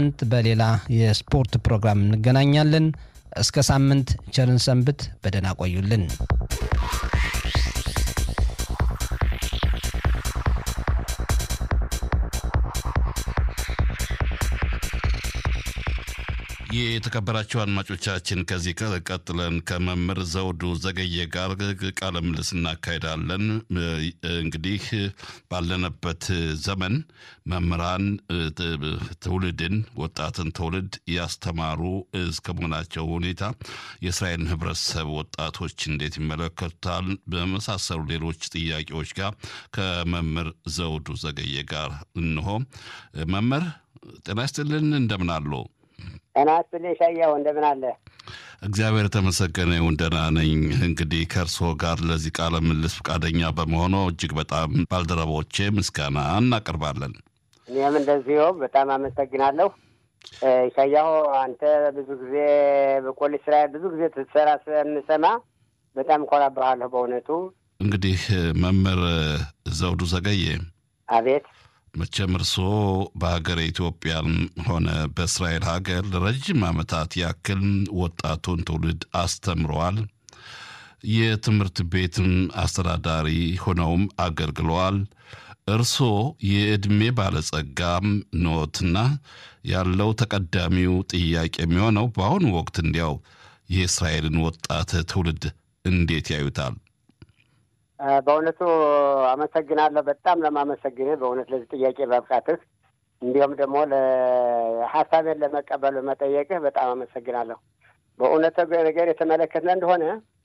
ሳምንት በሌላ የስፖርት ፕሮግራም እንገናኛለን። እስከ ሳምንት ቸርን ሰንብት። በደህና ቆዩልን። የተከበራችሁ አድማጮቻችን ከዚህ ቀጥለን ከመምህር ዘውዱ ዘገየ ጋር ቃለ ምልልስ እናካሄዳለን። እንግዲህ ባለንበት ዘመን መምህራን ትውልድን ወጣትን ትውልድ ያስተማሩ እስከ መሆናቸው ሁኔታ የእስራኤልን ሕብረተሰብ ወጣቶች እንዴት ይመለከቱታል? በመሳሰሉ ሌሎች ጥያቄዎች ጋር ከመምህር ዘውዱ ዘገየ ጋር እንሆ። መምህር ጤና ይስጥልን፣ እንደምን አሉ? ጤና ይስጥልኝ ሻያው፣ እንደምን አለ? እግዚአብሔር የተመሰገነ ይሁን ደህና ነኝ። እንግዲህ ከእርስዎ ጋር ለዚህ ቃለ ምልልስ ፈቃደኛ በመሆኑ እጅግ በጣም ባልደረቦቼ ምስጋና እናቀርባለን። እኔም እንደዚሁ በጣም አመሰግናለሁ። ሻያው፣ አንተ ብዙ ጊዜ በፖሊስ ስራ ብዙ ጊዜ ትሰራ ስለምሰማ በጣም እኮራብሃለሁ በእውነቱ። እንግዲህ መምህር ዘውዱ ዘገየ አቤት መቼም እርስዎ በሀገር ኢትዮጵያም ሆነ በእስራኤል ሀገር ለረጅም ዓመታት ያክል ወጣቱን ትውልድ አስተምረዋል። የትምህርት ቤትም አስተዳዳሪ ሆነውም አገልግለዋል። እርስዎ የዕድሜ ባለጸጋም ኖትና ያለው ተቀዳሚው ጥያቄ የሚሆነው በአሁኑ ወቅት እንዲያው የእስራኤልን ወጣት ትውልድ እንዴት ያዩታል? በእውነቱ አመሰግናለሁ። በጣም ለማመሰግንህ በእውነት ለዚህ ጥያቄ በብቃትህ እንዲሁም ደግሞ ሀሳቤን ለመቀበል በመጠየቅህ በጣም አመሰግናለሁ። በእውነት ነገር የተመለከትነ እንደሆነ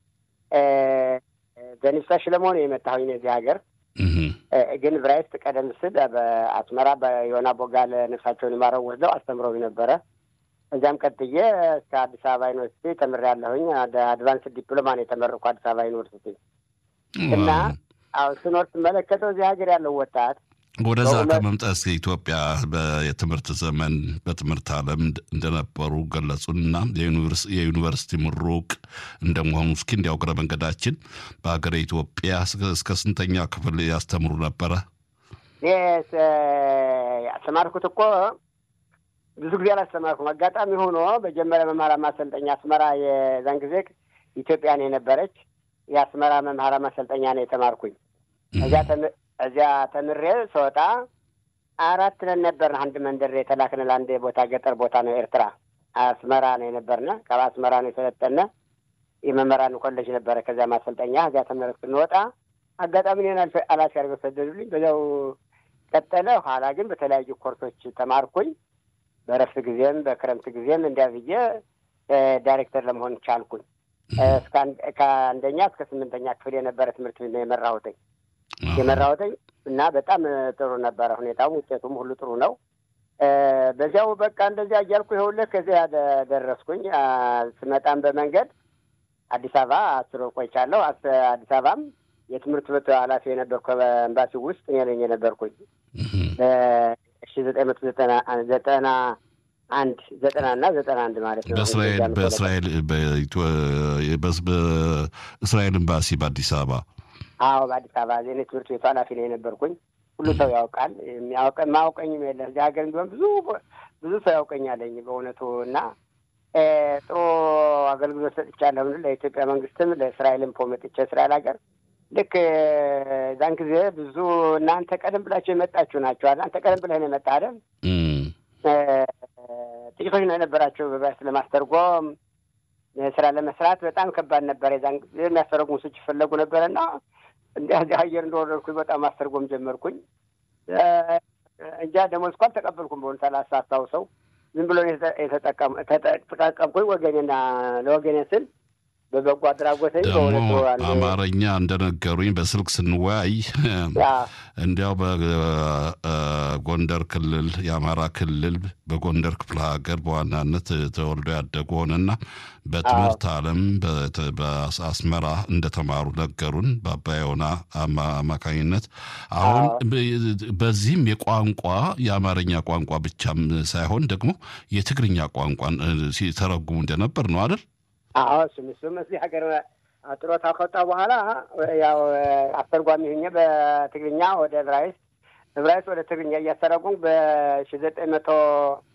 በኒፍታ ሽለመሆን የመጣሁኝ እዚህ ሀገር ግን ብራይስት ቀደም ስል በአስመራ በዮና ቦጋለ ነፍሳቸውን ይማረው ወስደው አስተምረው ነበረ። እዚያም ቀጥዬ እስከ አዲስ አበባ ዩኒቨርሲቲ ተምሬያለሁኝ። አድቫንስ ዲፕሎማ ነው የተመረኩ አዲስ አበባ ዩኒቨርሲቲ እና አሁን ስኖር ስመለከተው እዚህ ሀገር ያለው ወጣት ወደዛ ከመምጣት ኢትዮጵያ የትምህርት ዘመን በትምህርት ዓለም እንደነበሩ ገለጹና የዩኒቨርሲቲ ምሩቅ እንደመሆኑ እስኪ እንዲያው እግረ መንገዳችን በሀገር ኢትዮጵያ እስከ ስንተኛ ክፍል ያስተምሩ ነበረ? ያስተማርኩት እኮ ብዙ ጊዜ አላስተማርኩም። አጋጣሚ ሆኖ በጀመሪያ መማር ማሰልጠኛ አስመራ የዛን ጊዜ ኢትዮጵያ ነው የነበረች የአስመራ መምህራ ማሰልጠኛ ነው የተማርኩኝ። እዚያ እዚያ ተምሬ ስወጣ አራት ነን ነበርን። አንድ መንደር የተላክን ለአንድ ቦታ ገጠር ቦታ ነው ኤርትራ አስመራ ነው የነበርነ። ከአስመራ ነው የሰለጠነ የመምህራን ኮሌጅ ነበረ። ከዚያ ማሰልጠኛ እዚያ ተምረ ስንወጣ አጋጣሚ እኔን አላፊ አድርገው ሰደዱልኝ። በዚያው ቀጠለ። ኋላ ግን በተለያዩ ኮርሶች ተማርኩኝ። በረፍት ጊዜም በክረምት ጊዜም እንዲያ ብዬ ዳይሬክተር ለመሆን ቻልኩኝ። ከአንደኛ እስከ ስምንተኛ ክፍል የነበረ ትምህርት ቤት ነው የመራሁትኝ የመራሁትኝ እና በጣም ጥሩ ነበረ። ሁኔታውም ውጤቱም ሁሉ ጥሩ ነው። በዚያው በቃ እንደዚያ እያልኩ ይኸውልህ ከዚያ ደረስኩኝ። ስመጣም በመንገድ አዲስ አበባ አስር ወር ቆይቻለሁ። አዲስ አበባም የትምህርት ቤቱ ኃላፊ የነበርኩ በኤምባሲ ውስጥ እኔ ነኝ የነበርኩኝ በሺ ዘጠኝ መቶ ዘጠና ዘጠና አንድ ዘጠና እና ዘጠና አንድ ማለት ነው። በእስራኤል በእስራኤል በእስራኤል ኤምባሲ በአዲስ አበባ አዎ፣ በአዲስ አበባ እኔ ትምህርት ቤቱ ኃላፊ ነው የነበርኩኝ። ሁሉ ሰው ያውቃል። ማያውቀኝም የለ እዚህ ሀገር ቢሆን ብዙ ብዙ ሰው ያውቀኛለኝ በእውነቱ እና ጥሩ አገልግሎት ሰጥቻለሁ። ለኢትዮጵያ መንግስትም ለእስራኤልም ፖ መጥቼ እስራኤል ሀገር ልክ ዛን ጊዜ ብዙ እናንተ ቀደም ብላችሁ የመጣችሁ ናቸው። እናንተ ቀደም ብለህ ነው የመጣ አይደል? ጥቂቶች ነው የነበራቸው በባስ ለማስተርጎም ስራ ለመስራት በጣም ከባድ ነበር። የዛን ጊዜ የሚያስተረጉሙ ሰዎች ይፈለጉ ነበረ እና እንዲህ አየር እንደወረድኩኝ በጣም ማስተርጎም ጀመርኩኝ። እንጃ ደሞዝ እንኳን ተቀበልኩም በሆኑ ሰላሳ አስታውሰው ዝም ብሎ የተጠቀምኩኝ ወገኔና ለወገኔ ስል በበጎ አድራጎት ደግሞ አማርኛ እንደነገሩኝ በስልክ ስንወያይ እንዲያው በጎንደር ክልል የአማራ ክልል በጎንደር ክፍለ ሀገር በዋናነት ተወልዶ ያደጉ ሆነና በትምህርት ዓለም በአስመራ እንደተማሩ ነገሩን በአባዮና አማካኝነት። አሁን በዚህም የቋንቋ የአማርኛ ቋንቋ ብቻም ሳይሆን ደግሞ የትግርኛ ቋንቋን ሲተረጉሙ እንደነበር ነው አይደል? አዎ እሱም እሱም እዚህ ሀገር ጥሮታ ከወጣ በኋላ ያው አስተርጓሚ ሁኜ በትግርኛ ወደ ዕብራይስጥ ዕብራይስጥ ወደ ትግርኛ እያስተረጉም በሺ ዘጠኝ መቶ